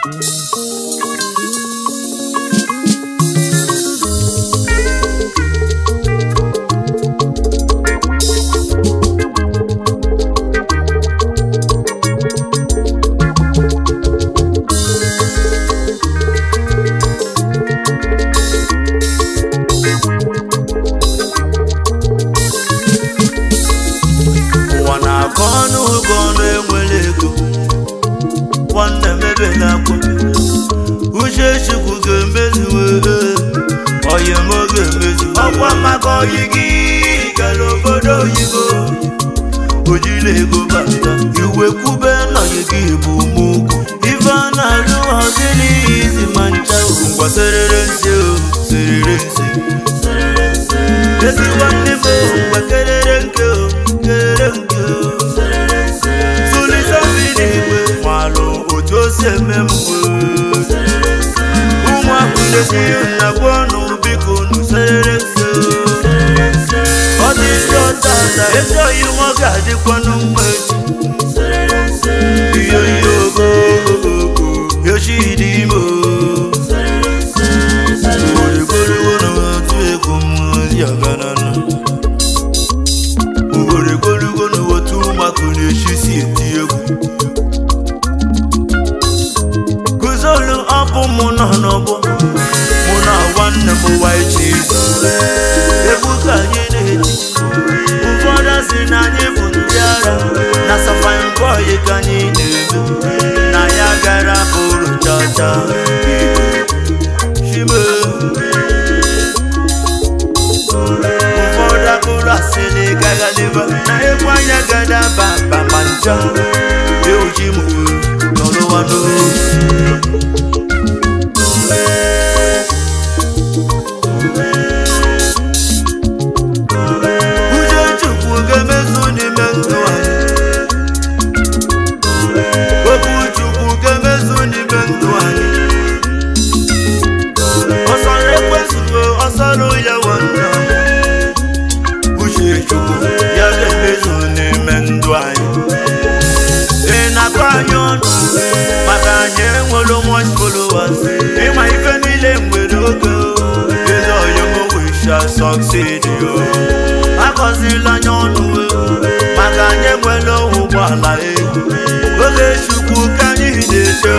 ụwa na-akọ ọnụ ụgọ ọnụ enwere ego nwanne m ebela akwa uche chukwu ga-emezuwe oyi m ga-emezu ọkwa maka oyi gị gara obodo oyibo ojiri ego bata iwe kwube nọyi gị bụ mụgwụ ife a na-alụ ọdịrị izi ma ncha ngwa serere nsi o serere nsi ezi nwanne m o ngwa kerere nke o kerere nke o tụlite igwe malụ otu o si eme mgbe ụmụaka na-esi nna gwa ọnụ biko unu serere nse ọ dị ndị ọtata ezi oyi nwa ga-adịkwanụ mma echi iyo iyo ogo yochi dị ime ugoregoriwo na otu ego mmụzi ọganana ugoregoriwo na otu ụmụaka na-echi si eti egwu guzolu ọbụ mụ nọ n'ọgbọ mụ na nwanne m waiji egwu ka anyị na-eti ụfọdụ si na anyị bụ ndị ara na safin bọyị ka anyị na-eme na ya gara bụrụ chacha chime ụfọdụ akụrụ asịrị gaghaliba na egwu anya gada baba ma ncha euji m nọrụwa n'ozi uche chukwu ga-emezu n'ime ndụ anyị okwu chukwu ga-emezu n'ime ndụ anyị ọsọrọ ekwesịgo ọsọrọ ya nwanna uche chukwu ya ga-emezu n'ime ndụ anyị ị na-akọ anyị ọnụ maka anyị enwere much followers ịma ife niile nwere oge eze ọyọm we shall succeed yo akọzila anya ọnụ maka anyị enwere ụgbọala ego oge chukwu ka anyị na-eche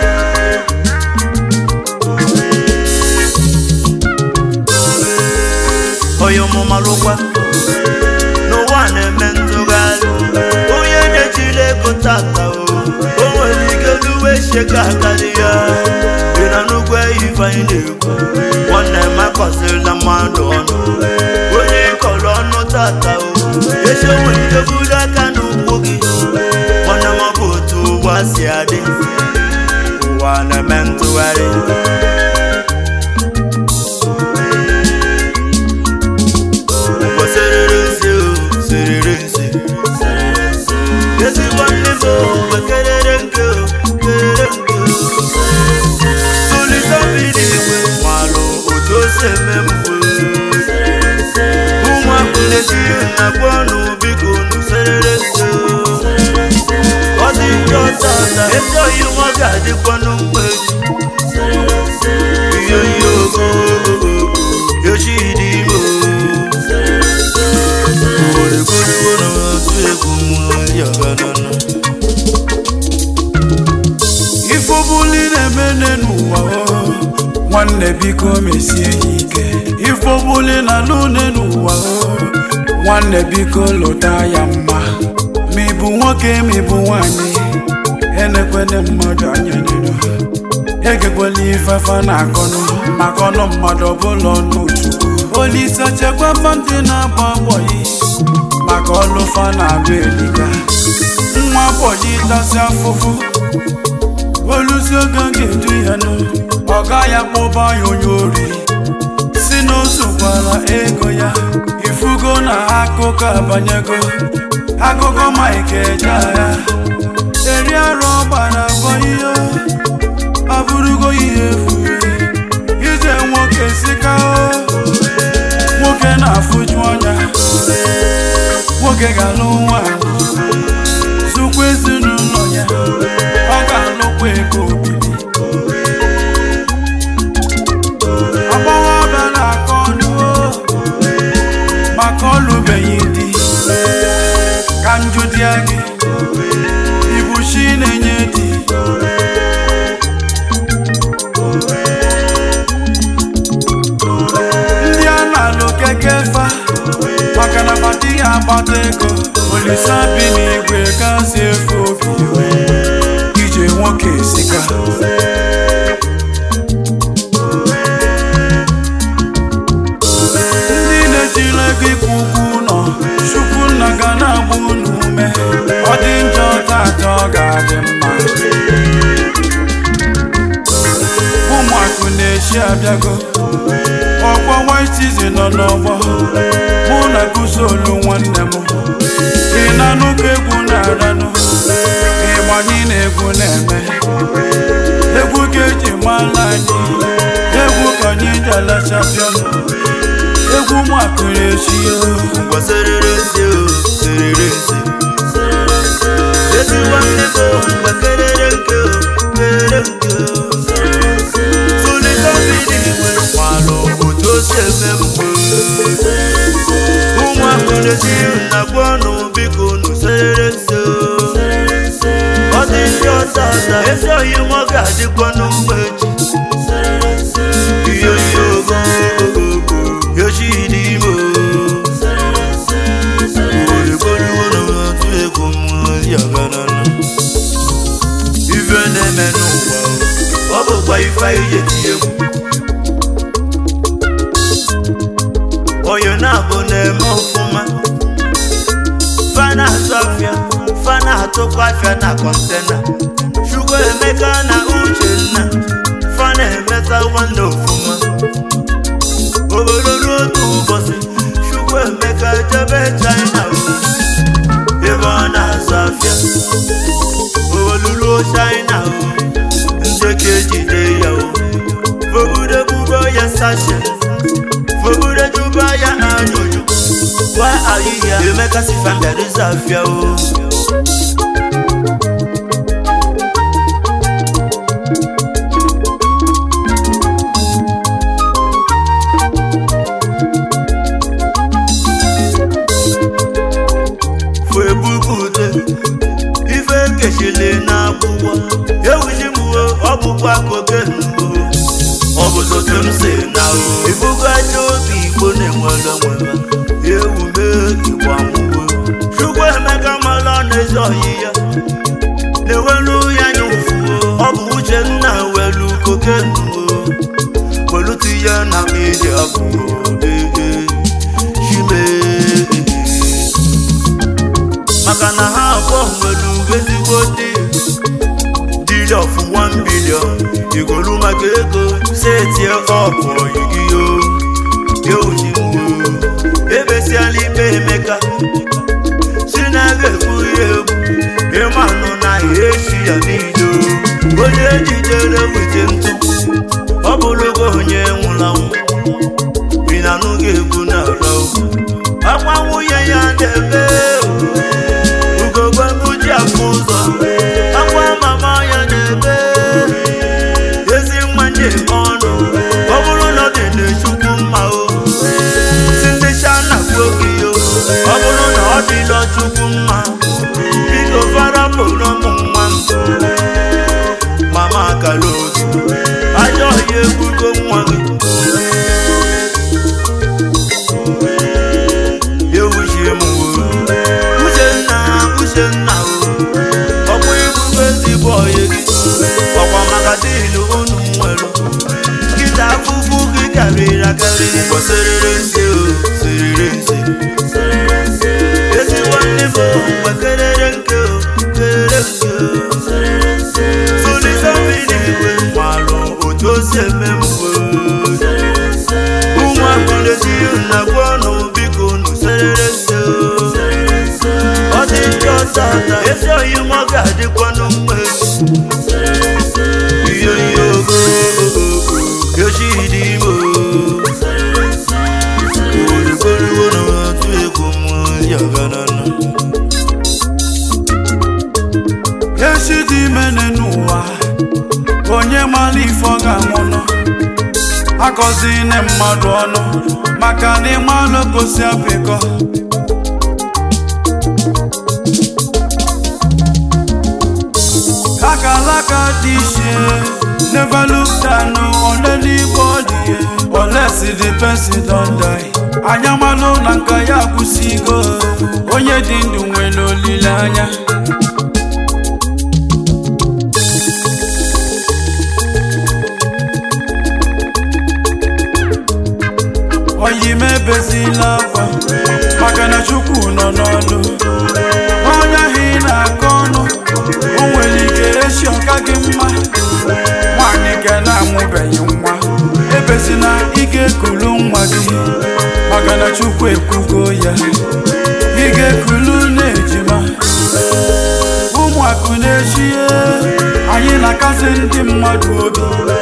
onye ọmụmalụkwa n'ụwa na-eme ntụgharị onye na-ejiri ego tata o o nwere ike n'uwe shega akarị ya dị na nnukwu ife anyị na-ekwu nwanne m akọsịrịla mmadụ ọnụ onye kọrọ ọnụ tata o echi o nwere ike buru aka n'ụkwụ gị nwanne m ọ bụ otu ụwa si adị ụwa na-eme ntụgharị Ngwa serere nsi o serere nsi ezigbo nne m o ngwa kerere nke o kerere nke o tụlite mmiri igwe malụ otu o si eme mgbe ụmụaka na-eti na-agwa ọnụ biko unu serere nsi o ọ dị ndị ọta ọta ezi oyi nwa ga-adịkwanụ mgbe iyo iyo ogo yochi dị ime o oregoriwo na otu egwu mmụọ ọganana ife ọbụla ị na-eme n'ụwa o nwanne biko mesie ya ike ife ọbụla ị na-alụ n'ụwa o nwanne biko lụta ya mma ma ị bụ nwoke ma ị bụ nwanyị enekwene mmadụ anya n'iru egekwela ifefe na-akọnụ maka ọnụ mmadụ ọbụla ọnụ chukwu olise chekwaba ndị na-agba agbọghị maka ọlụfa na-abụ eliga nwa agbọghị tasị afụfụ olusi oge ga-edu ya nụ ọ gaghị akpọba ya onye ori si n'ụzọ gwara ego ya ifugo na akụkọ abanyego akụkọ maịka eje agha eri arụ ọgbara abọ ihe ọ bụrụgo ihe efu ije nwoke sika o nwoke na-afụju ọnya nwoke ga-alụ nwanyị zụkwa ezinụlọ ya ọ ga-alụkwa ego obili sika ndị na-ejila ego ikwu ugwu ụlọ chukwu nna ga na-agba unu ume ọ dị njọ tata ọ ga-adị mma ụmụakụ na-echi abịago ọgbọ white season nọ n'ọgbọ mụ na guzolu nwanne m ị na-anụ ka egwu na-aranụ ịgbanyị na egwu na-eme egwu ka eji mara anyị egwu ka anyị ji alachapịa egwu ụmụakụ na-echi ngwa serere nsi o serere nsi ezi nwanne m o ngwa kerere nke o kere nke o tụlite mmiri igwe kwalụ otu o si eme mgbe ụmụaka na-esi na gwa ọnụ biko unu serere nsi o ọ dị ndị ọta ata ezi ohi m ọ ga-adịkwa n'ugbo echi ihe ihe ogo ogo yoshi dị ime o ife na-eme n'ụwa ọ bụkwa ife anyị ji eti egwu onye na-abụ na-eme ọfụma fa na-atụ afịa fa na-atụkwa afịa na kọntena chukwu emeka na uchenna fa na-emeta nwanne ọfụma obodo ruo otu ụbọchị chukwu emeka jebe china ebe ọ na-azụ afịa oluruo china ndị ka ejide ya o fobudo bubo ya sashe fobudo juba ya anyụjụ gwa ahịhịa emeka si fandariza afịa o fụ ebubute ife kechili n'akwụkwọ ewuji m uwe ọ bụkwa koke mbụ ọ bụ zotu m si na o ifugo aja obi igbo na-enwere nwere ewu mee igbo amụwe chukwu emeka mara n'ezi ọyị ya na-ewelu ya anya ụfuo ọ bụ uche nna welu koke mbụ welutu ya na iji abụọ ee chimee maka na ha abụọ nwere ezigbo dị dili of 1 billion igolu maka ego setie ọpụ oyigiyo yeojiwo ebesiala ikpe emeka si na aga egbu ya egbu ịmanụ na echi ya niile onye ejidere wete ntụ ọ bụrụgo onye nwụrụ anwụ bi na anụghị egwu na ala akwa nwunye ya na-eme ugogbe ji afụ ụzọ akwa mama ya na-ebe ezi nwa ndị ọnụ ọ bụrụ na ọ dị na-echukwu mma o si ndị chana gbuo gị o ọ bụrụ na ọ dịla chukwu mma biko farapụrụ ụmụ nwa m mama akara otu ajọ ọhịa egbugo nwa gị ewuchie m uchenna uchenna ọkwa ibugo ezigbo ọyị gị ọkwa maka dịlụ unu nwere nkịta afụfụ gị karịrị akarị serere nse o serere nse ezi nwanne m mgbe kerere nke o kerere nke o tụlite mmiri igwe malụ otu o si eme mgbe ụmụaka na-esi nna gwa ọnụ biko unu serere nse ọ dị ndị ọta ata ezi oyi m ọ ga-adịkwa n'mma ihe ihe ogo yochi dị ime orugoriwo na atụ egwu m ya ganana echi dị imene n'ụwa onye mara ife ọ ga-anwụnụ akọzine mmadụ ọnụ maka na ịmalụ gosi apịkọ akalaka dị iche never look down on anybody unless the person don die anyamalụ na nka ya kwụsịgo onye dị ndụ nwere olileanya oyi m ebezila akwa maka na chukwu nọ n'ọlụ onye ahụ ị na-akọ ọnụ o nwere ike echi ọka gị mma nwaanyị ga na-amụbeghị nwa ebezina ike kulu nwa gị maka na chukwu ekwugo ya ị ga-ekulu na-ejima ụmụakụ na-echie anyị na-akasị ndị mmadụ obi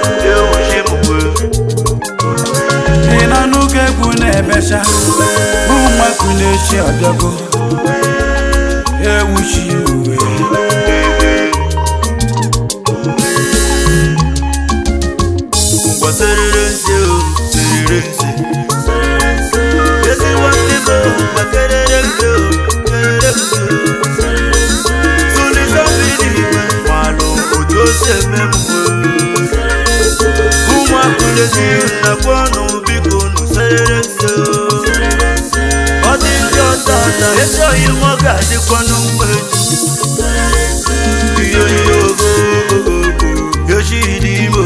ị na n'oge egwu na-emecha ụmụakụ na-echi ọbịago ewuchi uwe ngwa serere nse o serere nse ezi nwanne m o ngwa kerere nse o kerere nse tụlisọbidi igwe malụ otu o si eme m ụmụaka lezi nnakwa ọnụ biko nụ serere nse o ọ dị ndị ọzọ ọzọ esoghị m ọ ga-adịkwanụ mma echi ihe ihe ogo yoshidi imo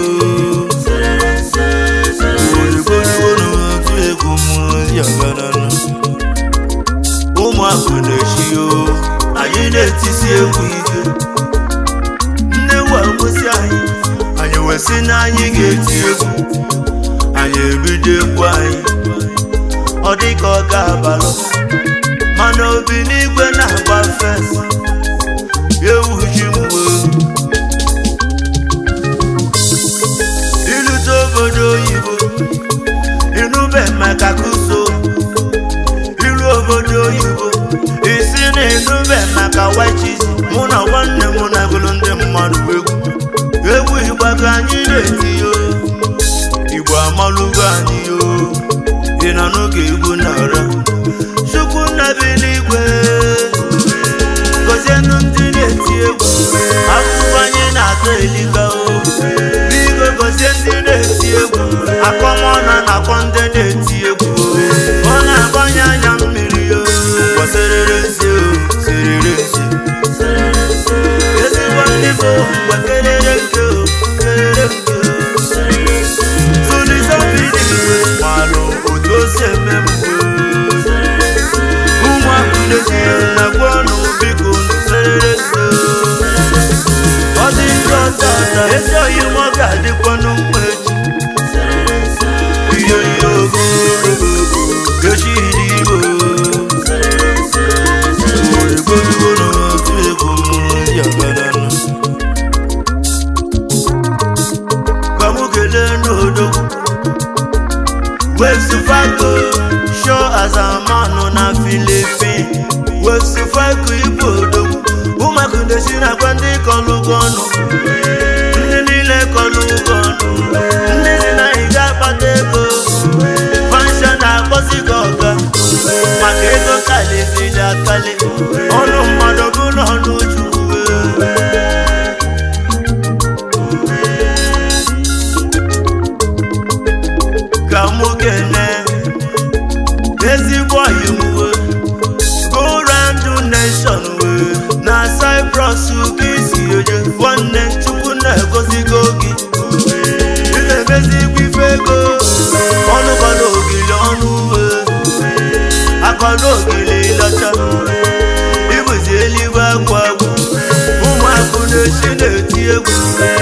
ụmụaka na-echi o anyị na-etisi egwu ike nne wamụsị anyị anyị wesị na anyị ga-eti egwu anyị ebido egwu anyị ọ dị ka ọ ga-abalụ mana obi n'igwe na-agba fes ewu ji mgbe ilute obodo oyibo inube maka kuso iru obodo oyibo isi na inube maka wachis mụ na nwanne m na gụrụ ndị mmadụ egwu egwu igba ka anyị na-eti yo igbo amalụgo anyị yo ị nọ n'oge egwu na-ara chukwu nnabi n'igwe gọzienụ ndị na-eti egwu akụkọ anyị na-atọ elika o biko gọzie ndị na-eti egwu akọmọna na-akpọ ndị na-eti egwu ọ na-agbanye anya mmiri o gbaserere nsi o serere nsi ezigbo ndị bụ gbakerere nke o kerere nke o tụlisọbidi malụ otu o si eme m ụmụaka na-eti na-agwa ọnụ biko serere nsi ọ dị ndị ọzọ ọzọ esoghị m ọ ga-adịkwanụ mma echi ihe ihe ogo yoshidi igbo oyiboyibo n'otu egwu yagananụ ka mụ kelee n'odogwu wesifago sho azamanụ na filipin wesifago igbo odogwu ụmụaka na-esi na-agwa ndị kọlụgo ọnụ ndị niile kọlụgo ọnụ ndị si na ị ga-akpata ego fansha na-akpọzi gị ọga maka ego kalịziri akali ọnụ mmadụ bụrụ ọnụ chukwu ka mụ kene ezigbo iwuwe go round the nation wee na Cyprus ka isi eje nwanne chukwu na-egozigo gị ị na-emezigbo ife ego ọnụ kọrọ ogili ọnụ uwe akọrọ ogili lọcha ịbụzi eluigwe agwụ agwụ ụmụakụ na-esi na-eti egwu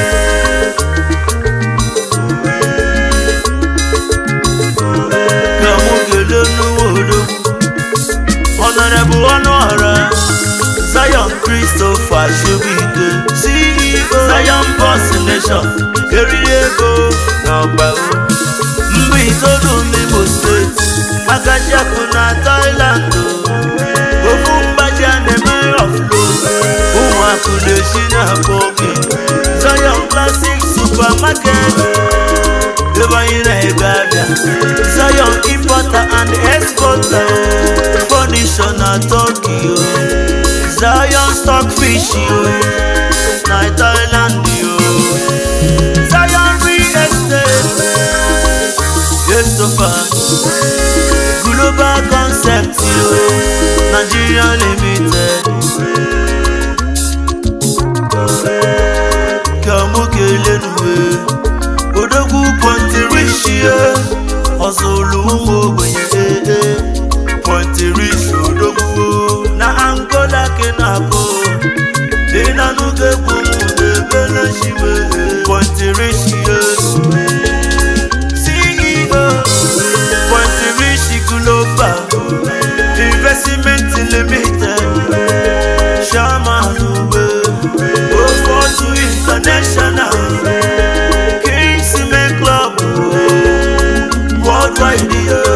ka mụ kelee n'ụwa odogwu Honorable Ọnụọra Zion Christopher Shobike CEO Zion Bus Nation eriri ego na ọgbao mba itoolu n'Imo steeti Agajiakụ na Thailand ofu mgbaji a na-eme offload ụmụakụ na-esi na-akpọ oge Zion Classic Supermarket ebe anyị na-ego abịa Zion importer and exporter furniture na Turkey o Zion stockfish o na Thailand o Zion real estate yesofa global concept o Nigeria limited ka mụ kelee n'uwe odogwu pọntirichie ọzụlụ ụmụ ogbenye ee Pointerich odogwu na Angola ke na-akụ dị na n'oge egwu m na-ebele shime Pointerich CEO Pointerich Global Investment Limited Chairman ugbe Ofotu International Kingsman Club Worldwide